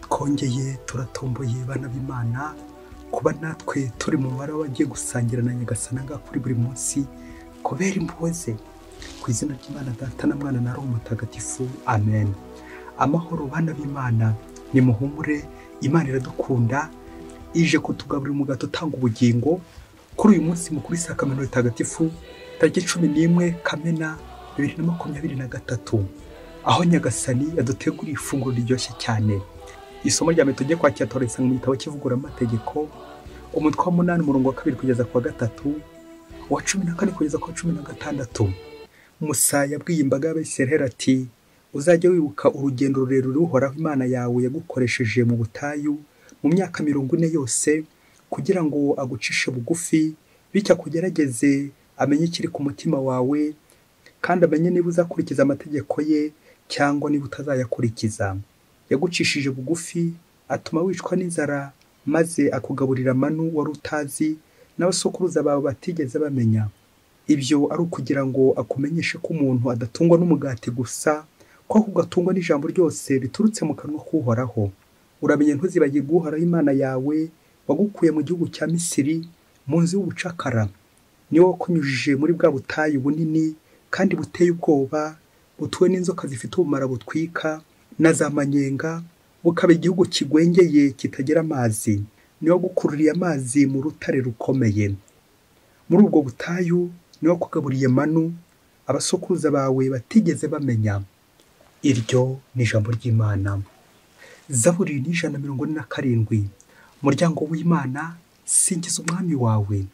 twakongeye turatomboye bana b'imana kuba natwe turi mu mubare w'abagiye gusangira na nyagasanaga kuri buri munsi kubera impuhwe ze ku izina ry'imana data na mwana na roho mutagatifu amen amahoro bana b'imana nimuhumure imana iradukunda ije kutugaburira umugato utanga ubugingo kuri uyu munsi mukuru isakamano ritagatifu tariki cumi n'imwe kamena bibiri na makumyabiri na gatatu aho nyagasani yaduteguriye ifunguro riryoshye cyane isomo rya mbere tujye kwakira toresa mu gitabo cy'ivuguramategeko umutwe wa munani umurongo wa kabiri kugeza ku wa gatatu uwa cumi na kane kugeza ku wa cumi na gatandatu musa yabwiye imbaga y'abisiraheli ati uzajya wibuka urugendo rurerure uhoraho imana yawe yagukoresheje mu butayu mu myaka mirongo ine yose kugira ngo agucishe bugufi bityo akugerageze amenye ikiri ku mutima wawe kandi amenye niba uzakurikiza amategeko ye cyangwa niba utazayakurikiza yagucishije bugufi atuma wicwa n'inzara maze akugaburira amanu wari utazi n'abasokuruza bawe batigeze bamenya ibyo ari ukugira ngo akumenyeshe ko umuntu adatungwa n'umugati gusa ko ahubwo atungwa n'ijambo ryose riturutse mu kanwa k'uhoraho uramenye ntuzibagirwe uhoraho imana yawe wagukuye mu gihugu cya misiri mu nzu y'ubucakara niwe wakunyujije muri bwa butayu bunini kandi buteye ubwoba butuwe n'inzoka zifite ubumara butwika na za manyenga bukaba igihugu kigwengeye kitagira amazi niwe wagukururiye amazi mu rutare rukomeye muri ubwo butayu niwe wakugaburiye manu abasokuruza bawe batigeze bamenya iryo ni ijambo ry'imana zaburi ni ijana na mirongo ine na karindwi muryango w'imana singiza umwami wawe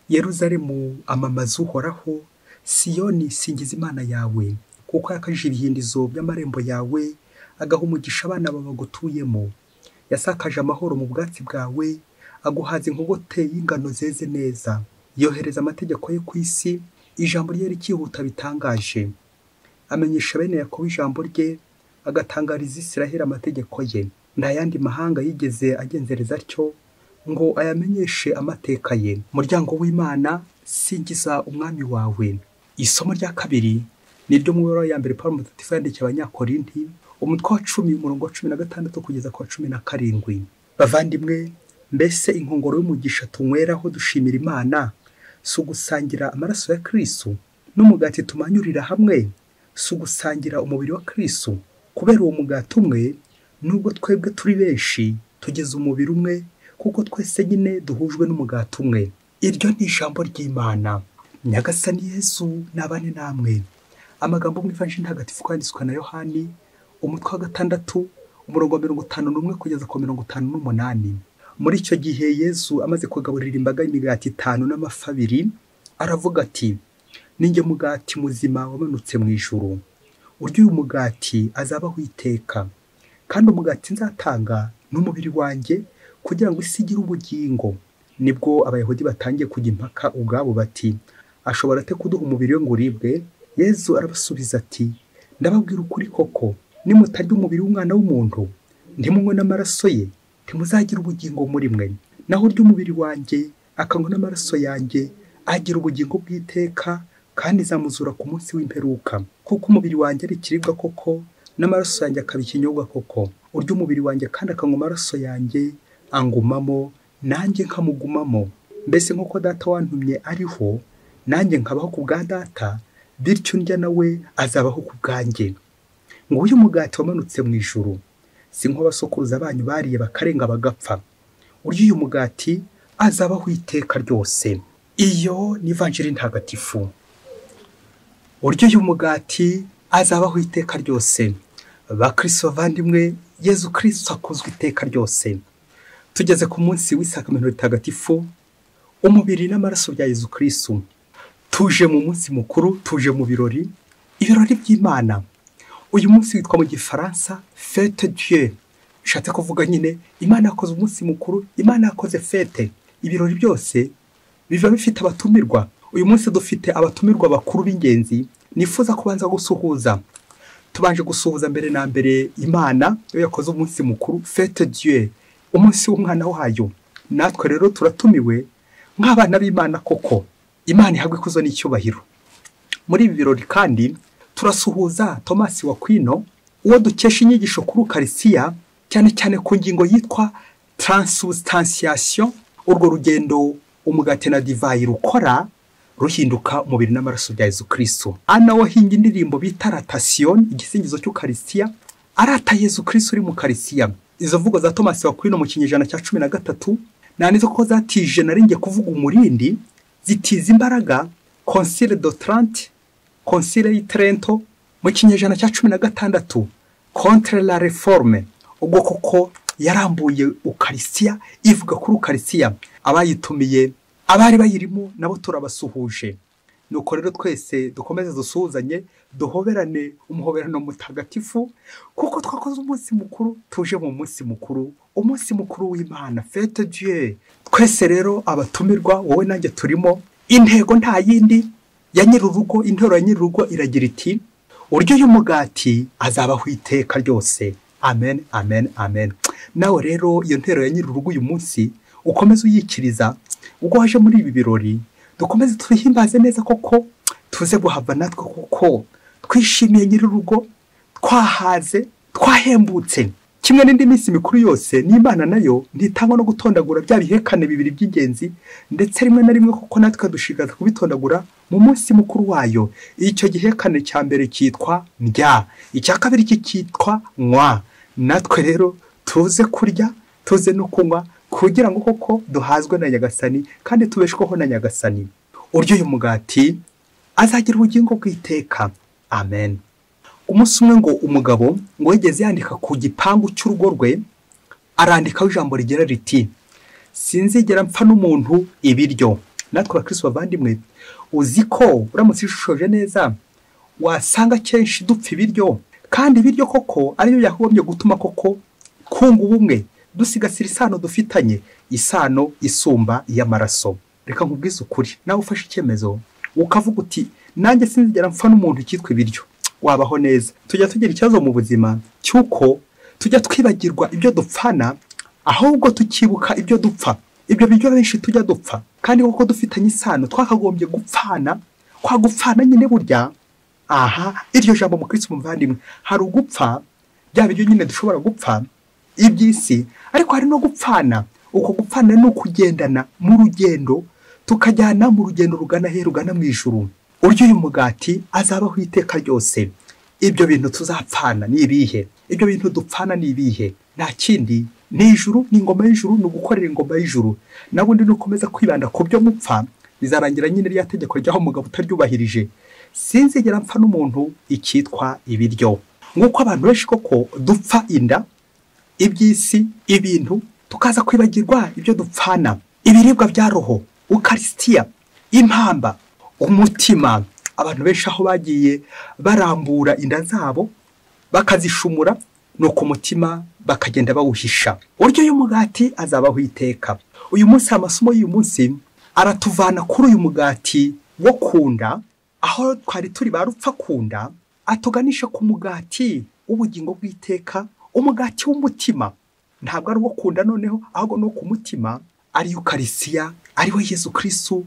yeruzalemu amamaza uhoraho siyoni singiza imana yawe kuko yakajije ibihindizo by'amarembo yawe agaha umugisha abana babagutuyemo yasakaje amahoro mu bwatsi bwawe aguhaza inkogote y'ingano zeze neza yohereza amategeko ye ku isi ijambo rye rikihuta bitangaje amenyesha bene yakobo ijambo rye agatangariza isiraheli amategeko ye nta yandi mahanga yigeze agenzereza atyo ngo ayamenyeshe amateka ye muryango w'imana singiza umwami wawe isomo rya kabiri ni ryo mu ya mbere paul mutatifu yandikiye abanyakorinti umutwe wa cumi umurongo wa cumi na gatandatu kugeza ku wa cumi na karindwi bavandimwe mbese inkongoro y'umugisha tunyweraho dushimira imana si ugusangira amaraso ya kirisu n'umugati tumanyurira hamwe si ugusangira umubiri wa kirisu kubera uwo mugati umwe nubwo twebwe turi benshi tugeze umubiri umwe kuko twese nyine duhujwe n'umugati umwe iryo ni ijambo ry'imana nyagasani yezu nabane namwe amagambo mu ivanjiri ntagatifu kwanditswe na yohani umutwe wa gatandatu umurongo wa mirongo itanu n'umwe kugeza ku mirongo itanu n'umunani muri icyo gihe yezu amaze kugaburira imbaga y'imigati itanu n'amafi abiri aravuga ati ninjye mugati muzima wamanutse mu ijuru urya uyu mugati azabaho iteka kandi umugati nzatanga n'umubiri wanjye kugira ngo isi igire ubugingo nibwo abayahudi batangiye kujya impaka ubwabo bati ashobora ate kuduha umubiri we ngo uribwe yezu arabasubiza ati ndababwira ukuri koko nimutarya umubiri w'umwana w'umuntu ntimunywe n'amaraso ye ntimuzagire ubugingo muri mwe naho urya umubiri wanjye akanywa n'amaraso yanjye agira ubugingo bw'iteka kandi zamuzura ku munsi w'imperuka kuko umubiri wanjye ari ikiribwa koko n'amaraso yanjye akaba ikinyobwa koko urya umubiri wanjye kandi akanywa amaraso yanjye angumamo nanjye nkamugumamo mbese nk'uko data wantumye ariho nanjye nkabaho ku bwa data bityo ndya nawe azabaho ku bwanjye ngo uyu mugati wamanutse mu ijuru si nk'abasokuruza banyu bariye bakarenga bagapfa urya uyu mugati azabaho iteka ryose iyo ni ivanjiri ntagatifu urya uyu mugati azabaho iteka ryose bakristo bavandimwe yezu kirisito akuzwe iteka ryose tugeze ku munsi w'isakamento ritagatifu umubiri n'amaraso bya yezu kirisito tuje mu munsi mukuru tuje mu birori ibirori by'imana uyu munsi witwa mu gifaransa fete dieu bishatse kuvuga nyine imana yakoze umunsi mukuru imana yakoze fete ibirori byose biba bifite abatumirwa uyu munsi dufite abatumirwa bakuru b'ingenzi nifuza kubanza gusuhuza tubanje gusuhuza mbere na mbere imana iyo yakoze umunsi mukuru fete dieu umunsi w'umwana wayo natwe rero turatumiwe nk'abana b'imana koko imana ihabwa ikuzo n'icyubahiro muri ibi birori kandi turasuhuza Thomas Wakwino uwo dukesha inyigisho kuri ukarisiya cyane cyane ku ngingo yitwa taransusitansiyansiyo urwo rugendo umugati na divayi rukora ruhinduka umubiri n'amaraso bya Yezu kirisitu ana wahimbye indirimbo bita ratasiyoni igisingizo cy'ukarisitiya arata Yezu kirisitu uri mu karisitiya izo mvugo za tomasi wakwino mu kinyejana cya cumi na gatatu nanizo ko zatije narinjye kuvuga umurindi zitiza imbaraga konsire do tarante konsire y'iterento mu kinyejana cya cumi na gatandatu kontere la reforme ubwo koko yarambuye ukarisitiya ivuga kuri ukarisitiya abayitumiye abari bayirimo nabo turabasuhuje nuko rero twese dukomeze dusuhuzanye duhoberane umuhoberano mutagatifu kuko twakoze umunsi mukuru tuje mu munsi mukuru umunsi mukuru w'imana fete dieu twese rero abatumirwa wowe nanjye turimo intego nta yindi ya nyir'urugo intero ya nyir'urugo iragira iti uryo y'umugati azabaho iteka ryose amen amen amen nawe rero iyo ntero ya nyir'urugo uyu munsi ukomeze uyikiriza ubwo waje muri ibi birori dukomeze twihimbaze neza koko tuze guhabwa natwe kuko twishimiye nyir'urugo twahaze twahembutse kimwe n'indi minsi mikuru yose n'imana nayo ntitangwa no gutondagura bya bihekane bibiri by'ingenzi ndetse rimwe na rimwe kuko natwe dushishikarizwa kubitondagura mu munsi mukuru wayo icyo gihekane cya mbere cyitwa ndya icya kabiri cyitwa nywa natwe rero tuze kurya tuze no kunywa kugira ngo koko duhazwe na nyagasani kandi tubeshweho na nyagasani uryo uyu mugati azagira ubugingo bw'iteka amen umunsi umwe ngo umugabo ngo yigeze yandika ku gipangu cy'urugo rwe arandikaho ijambo rigira riti sinzigera mpfa n'umuntu ibiryo natwe abakirisi bavandimwe uzi ko uramutse ushishoje neza wasanga akenshi dupfa ibiryo kandi ibiryo koko ariyo yagombye gutuma koko kunga ubumwe dusigasira isano dufitanye isano isumba iy'amaraso reka nkubwize ukuri nawe ufashe icyemezo ukavuga uti nanjye sinzigera mpfa n'umuntu ukitwa ibiryo wabaho neza tujya tugira ikibazo mu buzima cy'uko tujya twibagirwa ibyo dupfana ahubwo tukibuka ibyo dupfa ibyo biryo benshi tujya dupfa kandi kuko dufitanye isano twakagombye gupfana kwa gupfana nyine burya aha iryo jambo mu kirisi muvandimwe hari ugupfa bya biryo nyine dushobora gupfa iby'isi ariko hari no gupfana uko gupfana ni ukugendana mu rugendo tukajyana mu rugendo rugana he rugana mu ijuru urya uyu mugati azabaho iteka ryose ibyo bintu tuzapfana ni ibihe ibyo bintu dupfana ni ibihe nta kindi ni ijuru ni ingoma y'ijuru ni ugukorera ingoma y'ijuru nabundi ni ukomeza kwibanda ku byo mupfa bizarangira nyine rya tegeko ry'aho umugabo utaryubahirije sinzigera mpfa n'umuntu ikitwa ibiryo nk'uko abantu benshi koko dupfa inda iby'isi ibintu tukaza kwibagirwa ibyo dupfana ibiribwa bya roho ukarisitiya impamba umutima abantu benshi aho bagiye barambura inda zabo bakazishumura ni uko umutima bakagenda bawuhisha uryo y'umugati azabaho iteka uyu munsi amasomo y'uyu munsi aratuvana kuri uyu mugati wo kunda aho twari turi ba rupfa kunda atuganisha ku mugati w'ubugingo bw'iteka umugati w'umutima ntabwo ari uwo kunda noneho ahubwo ni uwo ku mutima ari ukarisiya ariwo yezu kirisitu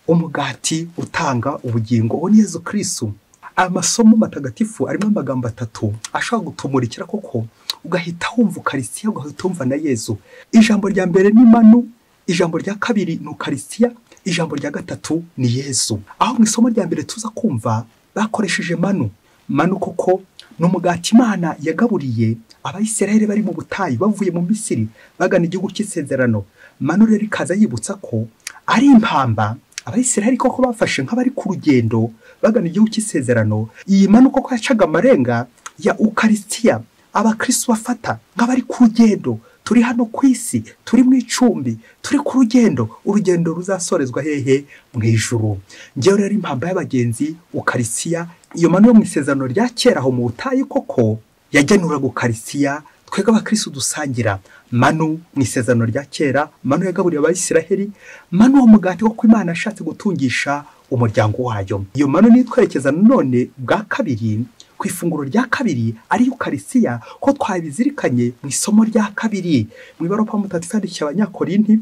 umugati utanga ubugingo uwo ni yezu kirisitu amasomo matagatifu arimo amagambo atatu ashobora gutumurikira koko ugahita wumva ukarisiya ugahita wumva na yezu ijambo rya mbere ni manu ijambo rya kabiri ni ukarisiya ijambo rya gatatu ni yezu aho mu isomo rya mbere tuza kumva bakoresheje manu manu koko ni umugati imana yagaburiye abayisiraheli bari mu butayu bavuye mu misiri bagana igihugu cy'isezerano manu rero ikaza yibutsa ko ari impamba abayisiraheli koko bafashe nk'abari ku rugendo bagana igihugu cy'isezerano iyi manu koko yacaga amarenga ya ukarisitiya abakirisitu bafata nk'abari ku rugendo turi hano ku isi turi mu icumbi turi ku rugendo urugendo ruzasorezwa hehe mu ijuru ngewe rero impamba y'abagenzi ukarisiya iyo manu yo mu isezerano rya kera aho mu butayu koko yagenuraga ukarisiya twebwe abakirisitu dusangira manu mu isezerano rya kera manu yagaburiye abayisiraheli manu uwo mugati wo imana ashatse gutungisha umuryango wayo iyo manu niyo twerekeza nanone bwa kabiri ku ifunguro rya kabiri ari ukarisiya ko twabizirikanye mu isomo rya kabiri mu ibaruwa mutatu yandikiye abanyakorinti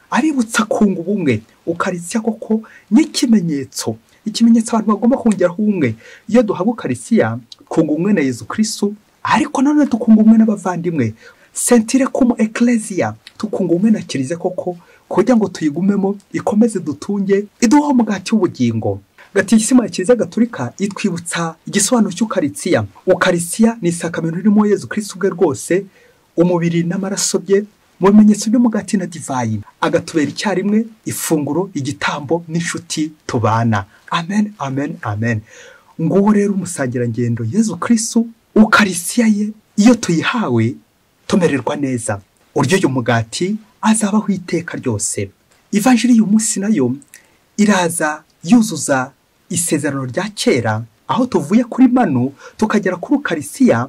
abibutsa kunga ubumwe ukarisiya koko n'ikimenyetso ikimenyetso abantu bagomba kongeraho ubumwe iyo duhabwa ukarisiya twunga ubumwe na yezu kirisitu ariko nanone tukunga ubumwe n'abavandimwe sentire kumu ekereziya tukungume na kiliziya koko kugira ngo tuyigumemo ikomeze dutunge iduha umugati w'ubugingo gatisimu ya kiliziya gaturika itwibutsa igisobanuro cy'ukaritsiya ukaritsiya ni isakamento ririmo yezu kirisitu ubwe rwose umubiri n'amaraso bye mu bimenyetso by'umugati na divayi agatubera icyarimwe ifunguro igitambo n'inshuti tubana amen amen amen nguwo rero umusangirangendo yezu kirisitu ukarisiya ye iyo tuyihawe tumererwa neza uryo uyu mugati azabaho iteka ryose ivanjiri y'uyu munsi nayo iraza yuzuza isezerano rya kera aho tuvuye kuri manu tukagera kuri ukarisiya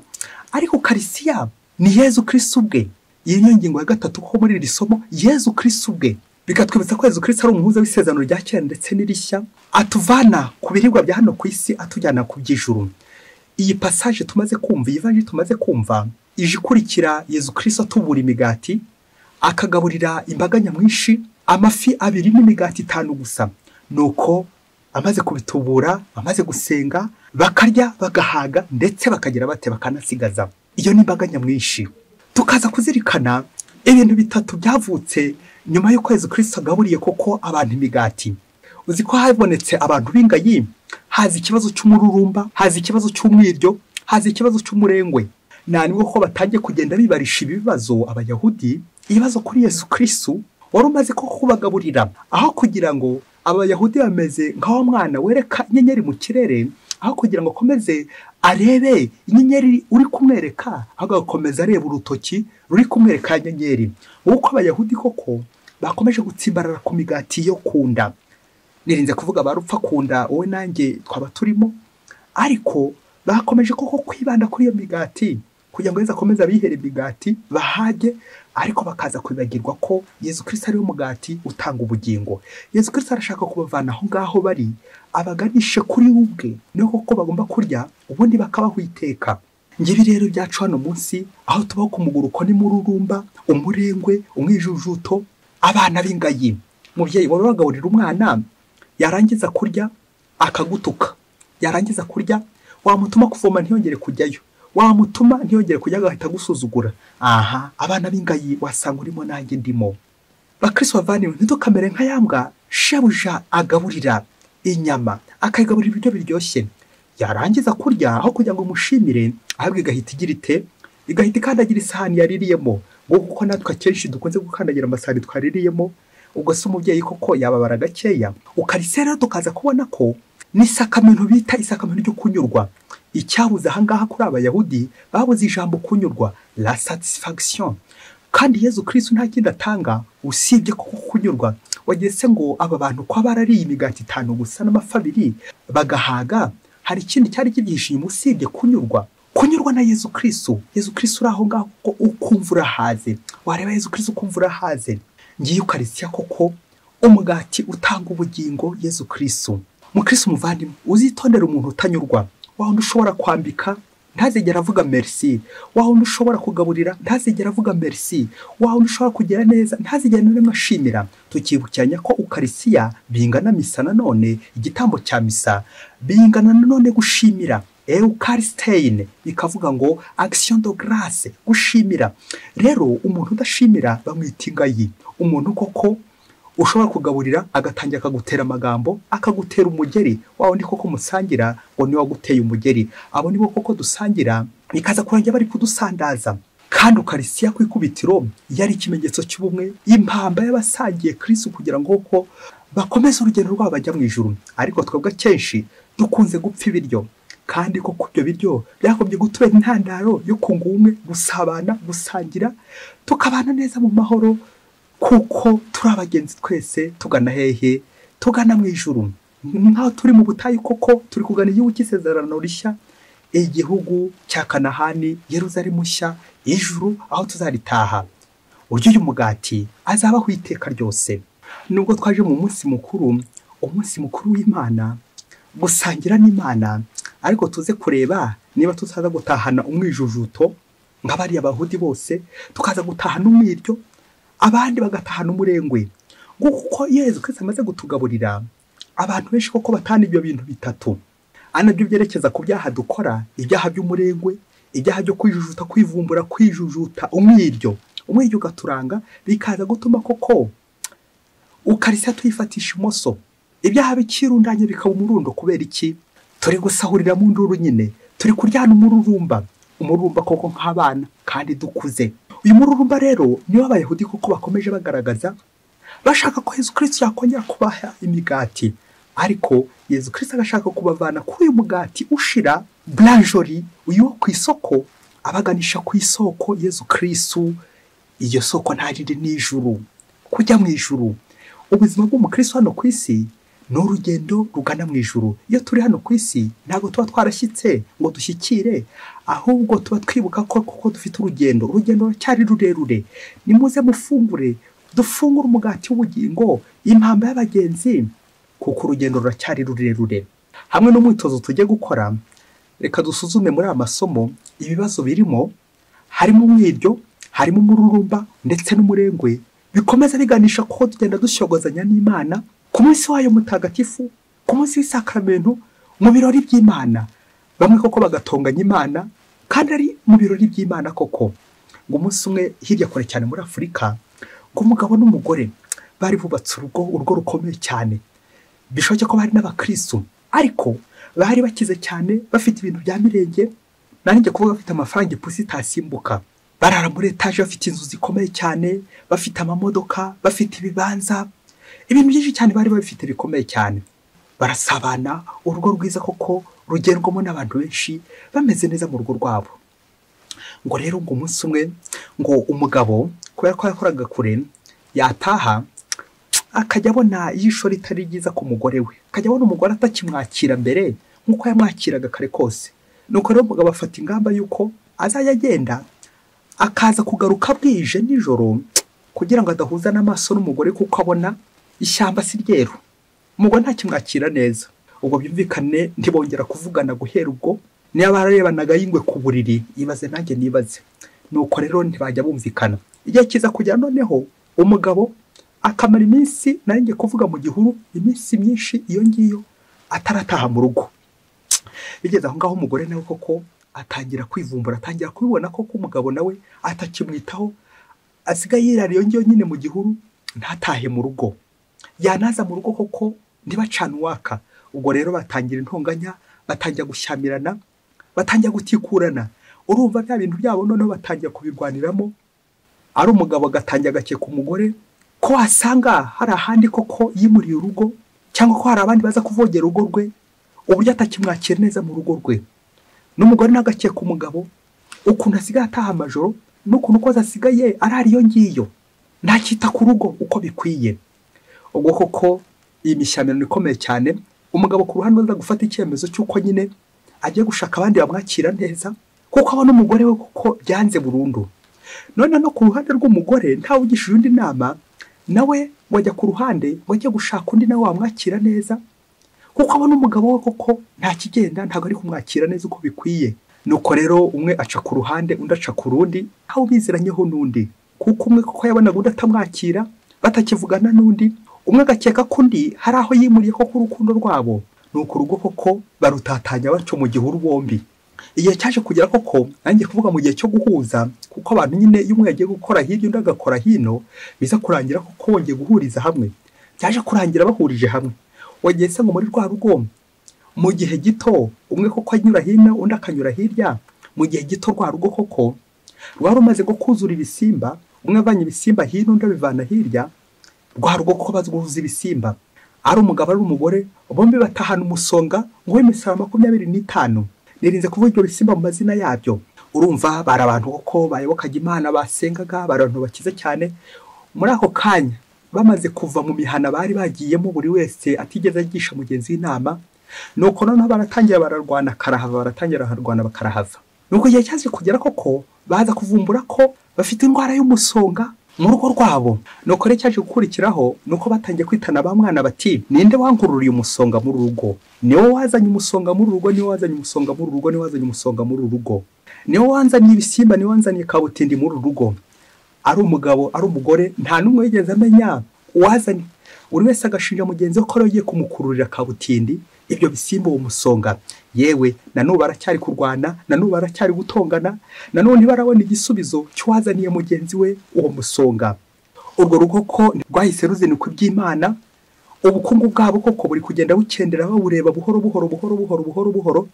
ariko ukarisiya ni yezu kirisi ubwe iyi niyo ngingo ya gatatu ko muri iri somo yezu kirisi ubwe bikatwibutsa ko yezu kirisi ari umuhuza w'isezerano rya kera ndetse n'irishya atuvana ku biribwa bya hano ku isi atujyana ku by'ijuru iyi pasaje tumaze kumva iyi vanjiri tumaze kumva ije ikurikira yezu kirisi atubura imigati akagaburira imbaga nyamwinshi amafi abiri n'imigati itanu gusa nuko amaze kubitubura amaze gusenga bakarya bagahaga ndetse bakagira bate bakanasigaza iyo ni imbaga nyamwinshi tukaza kuzirikana ibintu bitatu byavutse nyuma y'ukwezi kirisita agaburiye koko abantu imigati uzi ko habonetse abantu b'ingayi haza ikibazo cy'umururumba haza ikibazo cy'umwiryo haza ikibazo cy'umurengwe nta nibwo ko batangiye kugenda bibarisha ibi bibazo abayahudi ibibazo kuri yesu kirisitu wari umaze ko kubagaburira aho kugira ngo abayahudi bameze nka wa mwana wereka inyenyeri mu kirere aho kugira ngo akomeze arebe inyenyeri uri kumwereka ahubwo agakomeza areba urutoki ruri kumwereka inyenyeri nk'uko abayahudi koko bakomeje gutsimbarara ku migati yo ku nda nirinze kuvuga barupfa ku nda wowe nanjye twaba turimo ariko bakomeje koko kwibanda kuri iyo migati kugira ngo yezu akomeze abihere imigati bahage ariko bakaza kwibagirwa ko yezu kirisi ariwe mugati utanga ubugingo yezu kirisi arashaka kubavana aho ngaho bari abaganishe kuri we ubwe niho koko bagomba kurya ubundi bakabaho iteka ngibi rero byacu hano munsi aho tubaho ku muguruko n'imururumba umurengwe umwijujuto abana b'ingayi mubyeyi waba wagaburira umwana yarangiza kurya akagutuka yarangiza kurya wamutuma kuvoma ntiyongere kujyayo wamutuma ntiyongere kujya agahita agusuzugura aha abana b'ingayi wasanga urimo nanjye ndimo bakirisi bavaniwe ntidukamere nka yambwa shebuja agaburira inyama akayigaburira ibiryo biryoshye yarangiza kurya aho kugira ngo umushimire ahubwo igahita igira ite igahita ikandagira isahani yaririyemo ngo kuko natwe akenshi dukunze gukandagira amasahani twaririyemo ubwo se umubyeyi koko yababara gakeya ukarisera tukaza kubona ko n'isakamento bita isakamento ryo kunyurwa icyabuze ahangaha kuri abayahudi babuze ijambo kunyurwa la satisfaction kandi yezu kirisi nta kindi atanga usibye kuko kunyurwa wageze ngo aba bantu ko barariye imigati itanu gusa n'amafi abiri bagahaga hari ikindi cyari kibyihishe inyuma usibye kunyurwa kunyurwa na yezu kirisi yezu kirisi uri aho ngaho kuko ukumva urahaze wareba yezu kirisi ukumva urahaze ngiye ukarisiya koko umugati utanga ubugingo yezu kirisi mukirisi umuvandimwe uzitondera umuntu utanyurwa wa wundi ushobora kwambika ntazigera avuga merisi wa wundi ushobora kugaburira ntazigera avuga merisi wa wundi ushobora kugira neza ntazigera na rimwe ashimira tukibukiranya ko ukarisiya bingana misa nanone igitambo cya misa bingana nanone gushimira eukarisiteyine bikavuga ngo akisiyo do garase gushimira rero umuntu udashimira bamwita ingayi umuntu koko ushobora kugaburira agatangira akagutera amagambo akagutera umugeri wawe ni koko musangira ngo niwe waguteye umugeri abo nibo koko dusangira bikaza kurangira bari kudusandaza kandi ukarisiya ku ikubitiro yari ikimenyetso cy'ubumwe impamba y'abasangiye kirisi kugira ngo koko bakomeze urugendo rwabo bajya mu ijuru ariko twebwe akenshi dukunze gupfa ibiryo kandi koko ibyo biryo byagombye gutubera intandaro yo kunga ubumwe gusabana gusangira tukabana neza mu mahoro kuko turi abagenzi twese tugana hehe tugana mu ijuru nk'aho turi mu butayu koko turi kugana igihugu cy'isezerano rishya igihugu cya kanahani yeruzalemu nshya ijuru aho tuzaritaha uryo uyu mugati azabaho iteka ryose nubwo twaje mu munsi mukuru umunsi mukuru w'imana gusangira n'imana ariko tuze kureba niba tutaza gutahana umwijujuto nka bariya bahudi bose tukaza gutahana umwiryo abandi bagatahana umurengwe ngo kuko yezu kwese amaze gutugaburira abantu benshi koko batahana ibyo bintu bitatu anabyo byerekeza ku byaha dukora ibyaha by'umurengwe ibyaha byo kwijujuta kwivumbura kwijujuta umwiryo umwiryo ugaturanga bikaza gutuma koko ukarishya tuyifatisha imoso ibyaha bikirundanya bikaba umurundo kubera iki turi gusahurira mu nduru nyine turi kuryana umururumba umururumba koko nk'abana kandi dukuze uyu mururumba rero niwo abayahudi kuko bakomeje bagaragaza bashaka ko Yezu kirisiti yakongera kubaha imigati ariko Yezu kirisiti agashaka kubavana kuri uyu mugati ushira buranjori uyu wo ku isoko abaganisha ku isoko Yezu kirisitu iryo soko nta rindi ni ijuru kujya mu ijuru ubuzima bw'umukirisitu hano ku isi ni urugendo rugana mu ijuru iyo turi hano ku isi ntabwo tuba twarashyitse ngo dushyikire ahubwo tuba twibuka ko kuko dufite urugendo urugendo cyari rurerure nimuze mufungure dufungure umugati w'ubugingo impamba y'abagenzi kuko urugendo ruracyari rurerure hamwe n'umwitozo tujye gukora reka dusuzume muri aya masomo ibibazo birimo harimo umwiryo harimo umururumba ndetse n'umurengwe bikomeza biganisha kuko tugenda dushyogozanya n'imana ku munsi wayo mutagatifu ku munsi w'isakaramentu mu birori by'imana bamwe koko bagatonganya imana kandi ari mu birori by'imana koko ngo umunsi umwe hirya kure cyane muri afurika ngo umugabo n'umugore bari bubatse urugo urugo rukomeye cyane bishoboke ko bari n'abakristu ariko bari bakize cyane bafite ibintu bya mirenge nanjye kuvuga bafite amafaranga ipusi itasimbuka barara muri etaje bafite inzu zikomeye cyane bafite amamodoka bafite ibibanza ibintu byinshi cyane bari babifite bikomeye cyane barasabana urugo rwiza koko rugendwamo n'abantu benshi bameze neza mu rugo rwabo ngo rero ngo umunsi umwe ngo umugabo kubera ko yakoraga kure yataha akajya abona ijisho ritari ryiza ku mugore we akajya abona umugore atakimwakira mbere nk'uko yamwakiraga kare kose nuko rero umugabo afata ingamba y'uko azajya agenda akaza kugaruka bwije nijoro kugira ngo adahuza n'amaso n'umugore kuko abona ishyamba si ryeru umugore ntakimwakira neza ubwo byumvikane ntibongera kuvugana guhera ubwo niba bararebanaga yingwe ku buriri ibaze nanjye nibaze nuko rero ntibajya bumvikana igihe kiza kujya noneho umugabo akamara iminsi nanjye kuvuga mu gihuru iminsi myinshi iyo ngiyo atarataha mu rugo bigeze aho ngaho umugore nawe koko atangira kwivumbura atangira kubibona koko umugabo nawe atakimwitaho asigaye yirara iyo ngiyo nyine mu gihuru ntatahe mu rugo yanaza mu rugo koko ntibacane uwaka ubwo rero batangira intonganya batangira gushyamirana batangira gutikurana urumva bya bintu byabo noneho batangira kubirwaniramo ari umugabo agatangira agakeka umugore ko wasanga hari ahandi koko yimuriye urugo cyangwa ko hari abandi baza kuvogera urugo rwe uburyo atakimwakira neza mu rugo rwe n'umugore ntagakeka umugabo ukuntu asigaye ataha amajoro n'ukuntu ukoze asigaye arara iyo ngiyo ntakita ku rugo uko bikwiye ubwo koko iyi mishyamirano ikomeye cyane umugabo ku ruhande aza gufata icyemezo cy'uko nyine agiye gushaka abandi bamwakira neza kuko abona umugore we kuko byanze burundu none no ku ruhande rw'umugore ntawe ugishije undi nama nawe ngo ajya ku ruhande ngo ajye gushaka undi nawe wamwakira neza kuko abona umugabo we koko nta kigenda ntabwo ari kumwakira neza uko bikwiye nuko rero umwe aca ku ruhande undi aca ku rundi aho biziranyeho n'undi kuko umwe kuko yabonaga undi atamwakira batakivugana n'undi umwe agakeka ko undi hari aho yimuriye koko urukundo rwabo nuko urugo koko barutatanya batyo mu gihuru bombi igihe cyaje kugera koko nanjye kuvuga mu gihe cyo guhuza kuko abantu nyine iyo umwe yagiye gukora hirya undi agakora hino biza kurangira kuko wongeye guhuriza hamwe byaje kurangira bahurije hamwe wongeye se ngo muri rwa rugo mu gihe gito umwe koko anyura hino undi akanyura hirya mu gihe gito rwa rugo koko rwari rumaze ngo kuzura ibisimba umwe avanye ibisimba hino undi abivana hirya rwa rugo koko bazuguhuza ibisimba ari umugabo ari umugore bombi batahana umusonga ngo w'imisoro makumyabiri n'itanu nirinze kuvuga ibyo bisimba mu mazina yabyo urumva bari abantu koko bayobokaga imana basengaga bari abantu bakize cyane muri ako kanya bamaze kuva mu mihana bari bagiyemo buri wese atigeze agisha mugenzi w'inama nuko noneho baratangira bararwana karahava baratangira bararwana bakarahava nuko igihe cyaje kugera koko baza kuvumbura ko bafite indwara y'umusonga mu rugo rwabo nuko rero cyaje gukurikiraho nuko batangiye kwitana ba mwana bati ninde wangururiye umusonga muri rugo niwe wazanye umusonga muri rugo niwe wazanye umusonga muri rugo niwe wazanye umusonga muri rugo niwe wanzaniye ibisimba niwe wanzaniye kabutindi muri rugo ari umugabo ari umugore nta n'umwe wigeze amenya uwazanye buri wese agashinja mugenzi we ko ariwe ugiye kumukururira kabutindi ibyo bisimba uwo musonga yewe nanubu baracyari kurwana nanubu baracyari gutongana nanone barabona igisubizo cy'uwazaniye mugenzi we uwo musonga urwo rugo ko rwahise ruzinukwa iby'imana ubukungu bwabo koko buri kugenda bukendera babureba buhoro buhoro buhoro buhoro buhoro buhoro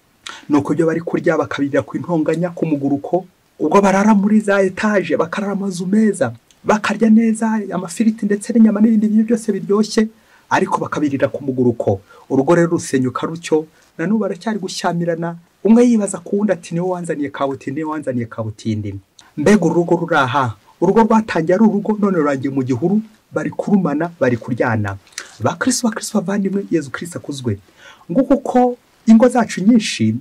ni uko ibyo bari kurya bakabirira ku intonganya ku muguruko ubwo barara muri za etaje bakarara amazu meza bakarya neza amafiriti ndetse n'inyama n'ibindi bintu byose biryoshye ariko bakabirira ku muguruko urugo rero rusenyuka rutyo nanubu baracyari gushyamirana umwe yibaza ku wundi ati niwe wanzaniye kabutindi niwe wanzaniye kabutindi mbega urugo ruri aha urugo rwatangiye ari urugo none rurangiye mu gihuru bari kurumana bari kuryana ba kirisi ba kirisi bavandimwe yezu kirisi akuzwe ngo kuko ingo zacu nyinshi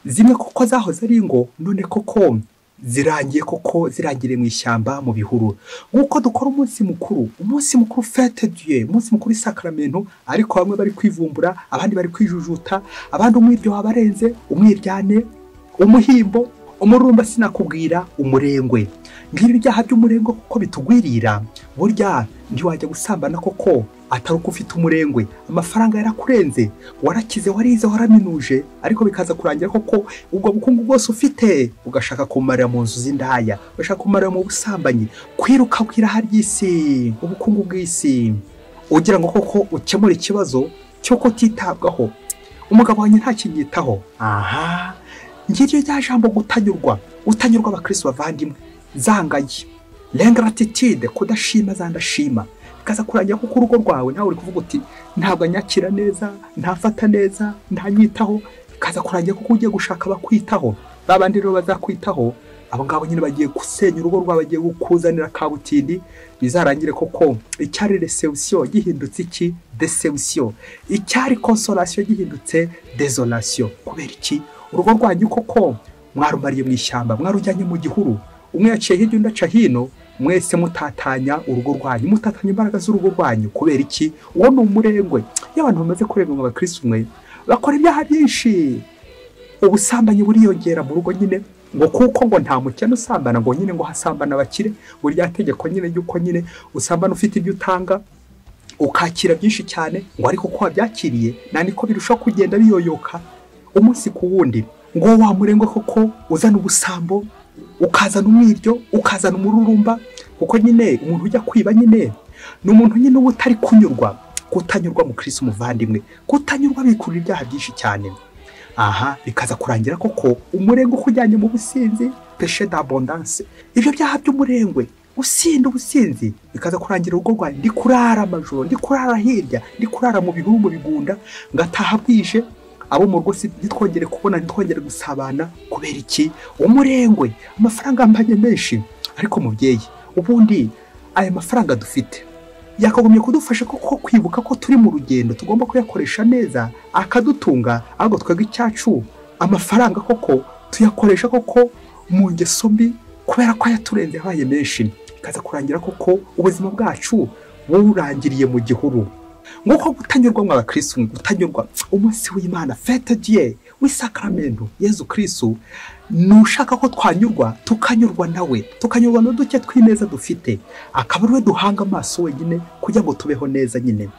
zimwe kuko zahoze ari ingo none koko zirangiye koko zirangiriye mu ishyamba mu bihuru nk'uko dukora umunsi mukuru umunsi mukuru fete diye umunsi mukuru isakaramentu ariko bamwe bari kwivumbura abandi bari kwijujuta abandi umwe ibyo wabarenze umwiryane umuhimbo umururumba sinakubwira umurengwe ngibi ibyaha by'umurengwe kuko bitugwirira burya ntiwajya gusambana koko atari uko ufite umurengwe amafaranga yarakurenze warakize warize waraminuje ariko bikaza kurangira koko ubwo bukungu bwose ufite ugashaka kumarira mu nzu z'indaya ugashaka kumarira mu busambanyi kwiruka kw'iraha ry'isi ubukungu bw'isi ugira ngo koko ukemure ikibazo cy'uko utitabwaho umugabo wanjye ntakinyitaho aha ngiryo rya jambo gutanyurwa utanyurwa abakirisitu bavandimwe zangaye rengaratitide kudashima zandashima bikaza kurangira kuko urugo rwawe nawe uri kuvuga uti ntabwo anyakira neza ntafata neza ntanyitaho bikaza kurangira kuko ugiye gushaka abakwitaho ba bandi rero bazakwitaho abo ngabo nyine bagiye gusenya urugo rwawe bagiye kukuzanira kabutindi bizarangire koko icyari resebusiyo gihindutse iki desebusiyo icyari konsorasiyo gihindutse dezorasiyo kubera iki urugo rwanyu koko mwarumariye mu ishyamba mwarujyanye mu gihuru umwe yaciye hirya undi aca hino mwese mutatanya urugo rwanyu mutatanya imbaraga z'urugo rwanyu kubera iki uwo ni umurengwe iyo abantu bamaze kurenga ngo abakirisi umwe bakora ibyaha byinshi ubusambanyi buriyongera mu rugo nyine ngo kuko ngo nta mukene usambana ngo nyine ngo hasambana abakire burya tegeko nyine ry'uko nyine usambana ufite ibyo utanga ukakira byinshi cyane ngo ariko uko wabyakiriye nta niko birushaho kugenda biyoyoka umunsi ku wundi ngo wa murengwe koko uzana ubusambo ukazana umwiryo ukazana umururumba kuko nyine umuntu ujya kwiba nyine ni umuntu nyine uba utari kunyurwa kutanyurwa mu kirisi umuvandimwe kutanyurwa bikurura ibyaha byinshi cyane aha bikaza kurangira koko umurengwe ukujyanye mu businzi peshe d'abondance ibyo byaha by'umurengwe usinda ubusinzi bikaza kurangira urugo rwawe ndi kurara amajoro ndi kurara hirya ndi kurara mu bihuru mu bigunda ngataha bwije abo mu rugo ntitwongere kubona ntitwongere gusabana kubera iki umurengwe amafaranga mbanye menshi ariko mubyeyi ubundi aya mafaranga dufite yakagombye kudufasha kuko kwibuka ko turi mu rugendo tugomba kuyakoresha neza akadutunga ahubwo twebwe icyacu amafaranga koko tuyakoresha koko mu ngeso mbi kubera ko ayaturenze yabaye menshi bikaza kurangira koko ubuzima bwacu burangiriye mu gihuru nk'uko gutanyurwa mu abakirisitu gutanyurwa umunsi w'imana fete diye w'isakaramentu yezu kirisitu ni ushaka ko twanyurwa tukanyurwa nawe tukanyurwa n'uduke tw'ineza dufite akaba ariwe duhanga amaso wenyine kugira ngo tubeho neza nyine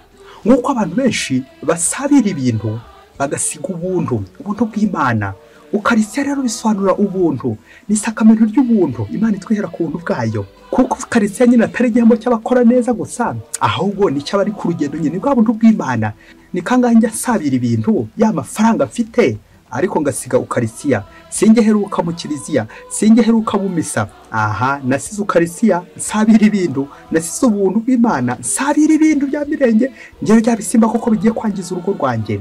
nk'uko abantu benshi basabira ibintu bagasiga ubuntu ubuntu bw'imana ukarisya rero bisobanura ubuntu ni isakamento ry'ubuntu imana itwihera ku buntu bwayo kuko ukarisya nyine atari igihembo cy'abakora neza gusa ahubwo ni cy'abari ku rugendo nyine bwa buntu bw'imana ni kangahe njya asabira ibintu ya mafaranga mfite ariko ngasiga ukarisiya singe heruka mu kiliziya singe heruka mu misa aha nasize ukarisiya nsabira ibintu nasize ubuntu bw'imana nsabira ibintu bya mirenge ngewe bya bisimba kuko bigiye kwangiza urugo rwanjye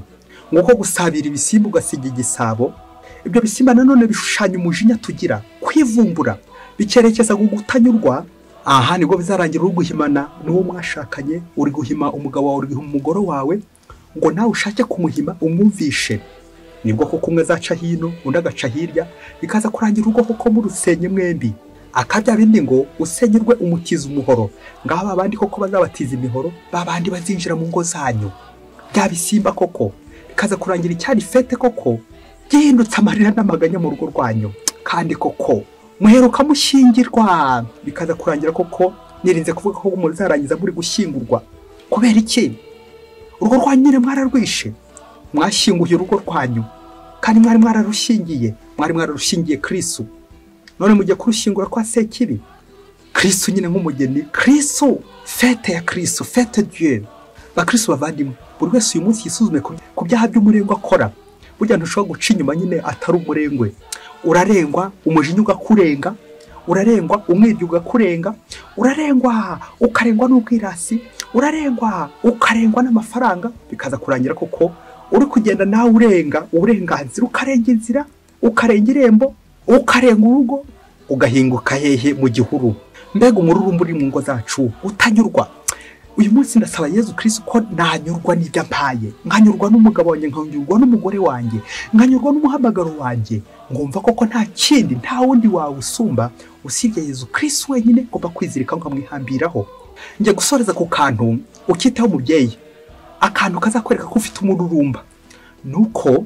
nk'uko gusabira ibisimba ugasiga igisabo ibyo bisimba nanone bishushanya umujinya tugira kwivumbura bikerekeza ku gutanyurwa aha nibwo bizarangira uri guhimana n'uwo mwashakanye uri guhima umugabo wawe uri guhima umugore wawe ngo nawe ushake kumuhima umwumvishe nibwo kuko umwe azaca hino undi agaca hirya bikaza kurangira urugo kuko murusenye mwembi akabya bindi ngo usenyerwe umutiza umuhoro ngaho babandi koko bazabatiza imihoro babandi bazinjira mu ngo zanyu bya bisimba koko bikaza kurangira icyari fete koko gihindutse amarira n'amaganya mu rugo rwanyu kandi koko muheruka mushyingirwa bikaza kurangira koko nirinze kuvuga ko muzarangiza muri gushyingurwa kubera iki urugo rwanyu nyine mwararwishe mwashyinguye urugo rwanyu kandi mwari mwararushingiye mwari mwararushingiye kirisu none mujya kurushyingura kwa sekibi kirisu nyine nk'umugeni kirisu fete ya kirisu fete dieu bakristo bavandimwe buri wese uyu munsi yisuzume ku- ku byaha by'umurengwa akora burya ntushobora guca inyuma nyine atari umurengwe urarengwa umujinya ugakurenga urarengwa umwibyi ugakurenga urarengwa ukarengwa n'ubwirasi urarengwa ukarengwa n'amafaranga bikaza kurangira koko uri kugenda nawe urenga uburenganzira ukarenga inzira ukarenga irembo ukarenga urugo ugahinguka hehe mu gihuru mbega umururumba uri mu ngo zacu utanyurwa uyu munsi ndasaba yezu kirisi ko nanyurwa n'ibyo ampaye nkanyurwa n'umugabo wanjye nkanyurwa n'umugore wanjye nkanyurwa n'umuhamagaro wanjye ngumva koko nta kindi nta wundi wawusumba usibye yezu kirisi wenyine ngomba kwizirikaho nkamwihambiraho njya gusoreza ku kantu ukitaho umubyeyi akantu kazakwereka ko ufite umururumba ni uko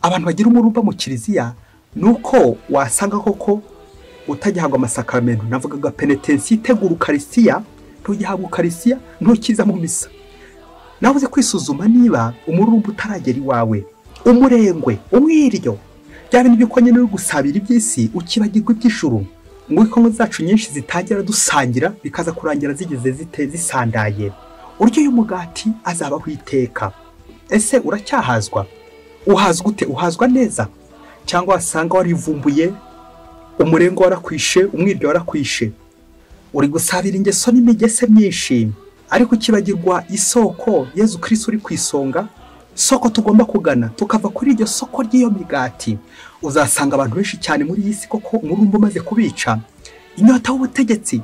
abantu bagira umururumba mu kiliziya ni uko wasanga koko utagihabwa amasakaramentu navugaga penetensi itegura ukarisiya ntugihabwa ukarisiya ntukiza mu misa nawe uzi kwisuzuma niba umururumba utaragera iwawe umurengwe umwiryo bya bintu by'uko nyine uri gusabira iby'isi ukibagirwa iby'ijuru ngo inkongo zacu nyinshi zitangira dusangira bikaza kurangira zigeze zite zisandaye urya uyu mugati azabaho iteka ese uracyahazwa uhazwa ute uhazwa neza cyangwa wasanga warivumbuye umurengwe warakwishe umwiryo warakwishe uri gusabira ingeso n'imigese myinshi ariko ukibagirwa isoko yezu kirisi uri ku isonga soko tugomba kugana tukava kuri iryo soko ry'iyo migati uzasanga abantu benshi cyane muri iyi si koko umurumba umaze kubica inyota w'ubutegetsi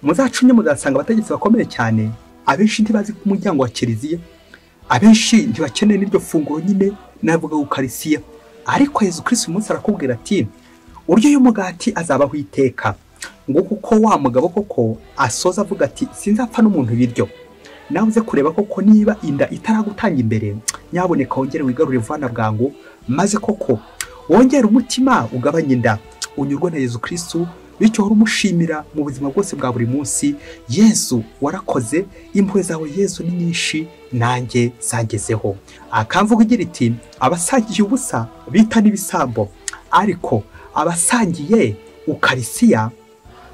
muzacunye muzasanga abategetsi bakomeye cyane abenshi ntibazi ku muryango wa kiliziya abenshi ntibakeneye n'iryo funguro nyine navuga ukarisiya ariko yezu kirisi uyu munsi arakubwira ati uryo y'umugati azabaho iteka ngo kuko wa mugabo koko asoza avuga ati sinzapfa n'umuntu ibiryo nawe uze kureba koko niba inda itaragutanga imbere nyaboneka wongere wigarure vana bwangu maze koko wongere umutima ugabanye inda unyurwe na yezu kirisitu bityo uhore umushimira mu buzima bwose bwa buri munsi yezu warakoze impuhwe zawe yezu ni nyinshi nanjye zangezeho akamvuga igira iti abasangiye ubusa bita n'ibisambo ariko abasangiye ukarisiya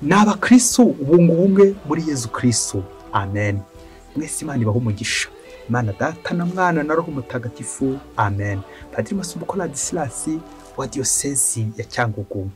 ni abakristo ubungubu umwe muri yezu kristo amen mwese imana ibaho umugisha imana data na mwana na roho mutagatifu amen padiri masumbuko ladisirasi wa diyosezi ya cyangugu